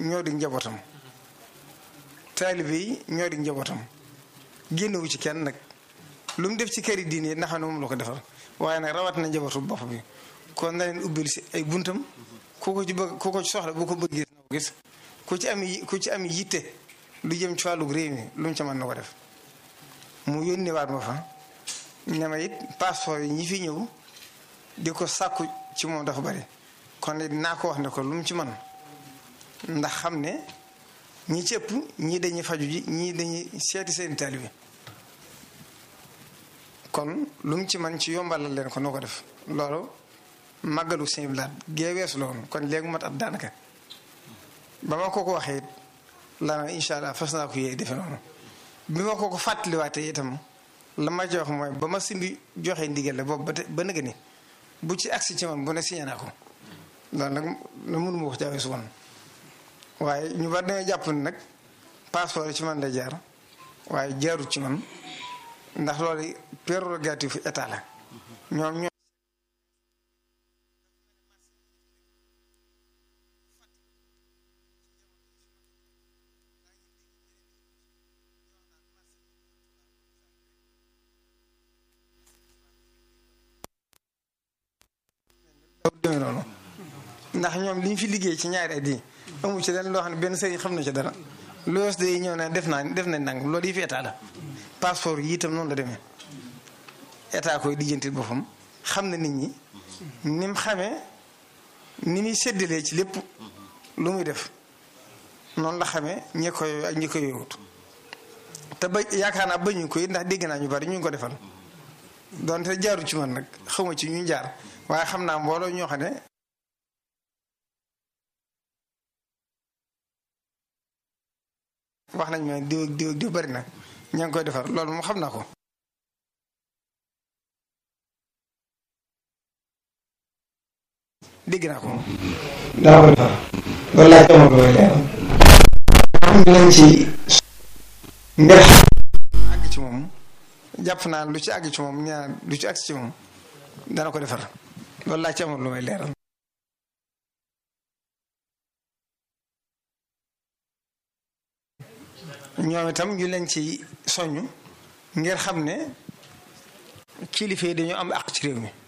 ñoo di njabootam taalibe yi ñoo di njabootam génnewu ci kenn nag lu mu def ci këri diine ndax ne moom la ko defal waaye nag rawat na njabootu bopp bi kon na leen ubbil si ay buntam ku ko ci bëgg ku ko ci soxla bu ko bëgg gis na ko gis ku ci am ku ci am yitte lu jëm ci wàllu réew mi lu mu ca mën na ko def mu yónnee waat ma fa ne ma it passeport yi ñi fi ñëw di ko sàkku ci moom dafa bari kon it naa ko wax ne ko lu mu ci man ndax xam ne ñi ci ëpp ñii dañuy faju ji ñii dañuy seeti seen taalibe kon lu mu ci man ci yombalal leen ko noo ko def loolu màggalu seen blaat gee weesu la woon kon léegi mat at daanaka ba ma ko ko waxee it la na incha allah fas naa ko yee defe noonu bi ma ko ko fàttaliwaatee itam la ma jox mooy ba ma simbi joxe ndigal la boobu ba te ba nëgë ni bu ci agsi ci man bu ne signé naa ko loolu nag la mënuma wax jaawee su woon waaye ñu bari dañoo jàpp ne nag passeport ci man la jaar waaye jaarut ci man ndax loolu prérogative état la ñoom ñoo demee noonu ndax ñoom li ñu fi liggéey ci ñaari at yi amu ci leen loo xam ne benn sëriñ xam na ci dara lu wees day ñëw ne def naa def nañ nang loolu yi fi état la passeport yi itam noonu la demee état koy dijjantil boppam xam na nit ñi ni mu xamee ni muy séddalee ci lépp lu muy def noonu la xamee ñi koy ak ñi koy yowut te ba yaakaar naa bañu ko it ndax dégg naa ñu bari ñu ngi ko defal donte jaaru ci man nag xawma ci ñu jaar waaye xam naa mbooloo ñoo xam ne wax nañ ma diw ak diw ak diw bari na ña ngi koy defar loolu moom xam naa ko dégg naa ko daa ko defar loolu laa jamono looy leeral am nañ ci ngir àgg ci moom jàpp naa lu ci àgg ci moom ñaa lu ci àgg ci moom dana ko defar loolu laa ci amoon lu may leeral ñoom itam ñu leen ci soññ ngir xam ne kilifa yi dañoo am àq ci réew mi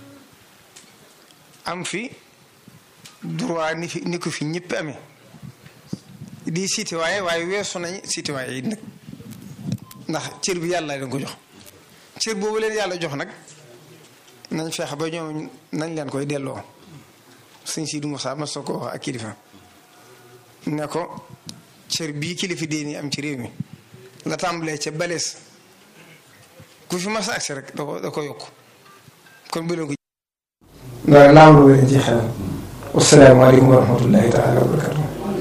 am fi droit ni fi ni ko fi ñëpp amee di citoyen waaye weesu nañ citoyen yi nag ndax cër bi yàlla leen ko jox cër boobu leen yàlla jox nag nañ feex ba ñoom nañ leen koy delloo sëñ Sidi Moussa mas na ko wax ak kilifa ne ko cër bii kilifa déeni am ci réew mi la tàmbalee ca balees ku fi mas agsi rek da ko da ko yokk kon bu leen ko loolu laa am lu leen ci xel wasalaamaaleykum wa rahmatullahi taala wa barakatu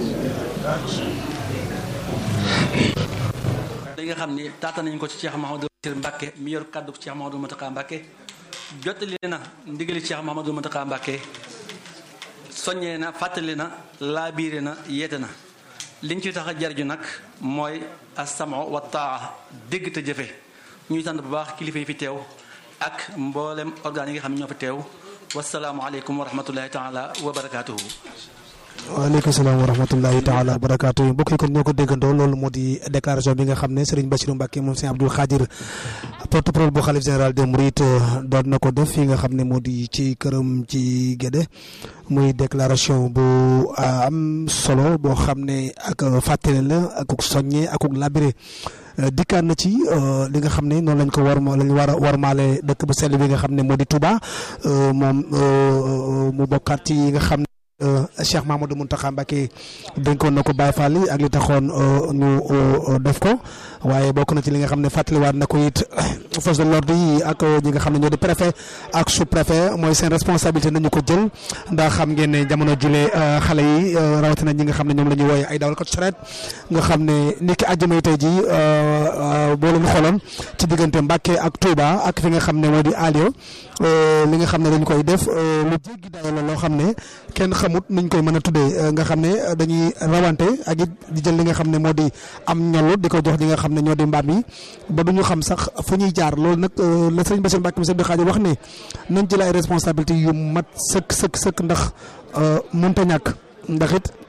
li nga xam ni taata nañ ko ci Cheikh Mahamadou Bachir Mbacke mi yor kàddu Cheikh Mahamadou Mountakha Mbacke jottali na ndigali Cheikh Mahamadou Mountakha Mbacke soññee na fàttali na laabiire na yeete na liñ ci tax a jarju nag mooy asamo wa taa dégg te jëfe ñuy sant bu baax kilifa yi fi teew ak mboolem organes yi nga xam ne ñoo fi teew wasalaamualeykum wa rahmatullahi taala wa barakaatuhu waaleykum salaam wa rahmatullahi taala wa barakaatu mbokk yi kon ñoo ko déggandoo loolu moo di déclaration bi nga xam ne Serigne Bassirou Mbacke moom Serigne Abdoul Khadir porte-parole bu xalif général des Mourides doon na ko def fi nga xam ne moo di ci këram ci Guédé muy déclaration bu am solo boo xam ne ak fàttali la ak soññe ak labiré dikkaan na ci li nga xam ne noonu lañ ko war ma lañ war a warmaale dëkk bu sell bi nga xam ne moo di Touba moom mu bokkaat ci yi nga xam ne Cheikh Mamadou Mountakha Mbacké dénkoon na ko Baye Fall ak li taxoon ñu def ko waaye bokk na ci li nga xam ne fàttaliwaat na ko it force de l'ordre yi ak ñi nga xam ne ñoo di préfet ak sous préfet mooy seen responsabilité nañu ko jël ndax xam ngeen ne jamono jule xale yi rawatina ñi nga xam ne ñoom la ñuy wooye ay dawalkat charrette nga xam ne niki àjjuma yi tey ji boo leen xooloon ci diggante Mbacké ak Touba ak fi nga xam ne moo di Alio li nga xam ne dañu koy def lu jéggi dayo la loo xam ne kenn xamut nuñ koy mën a tuddee nga xam ne dañuy rawante ak it di jël li nga xam ne moo di am ñollu di ko jox ñi nga xam ne ñoo di mbaam yi ba duñu xam sax fu ñuy jaar loolu nag la sëriñ Bassirou Mbacke monsieur Abdou Khadir wax ne nañ jël ay responsabilités yu mat sëkk sëkk sëkk ndax mënta ñàkk ndax it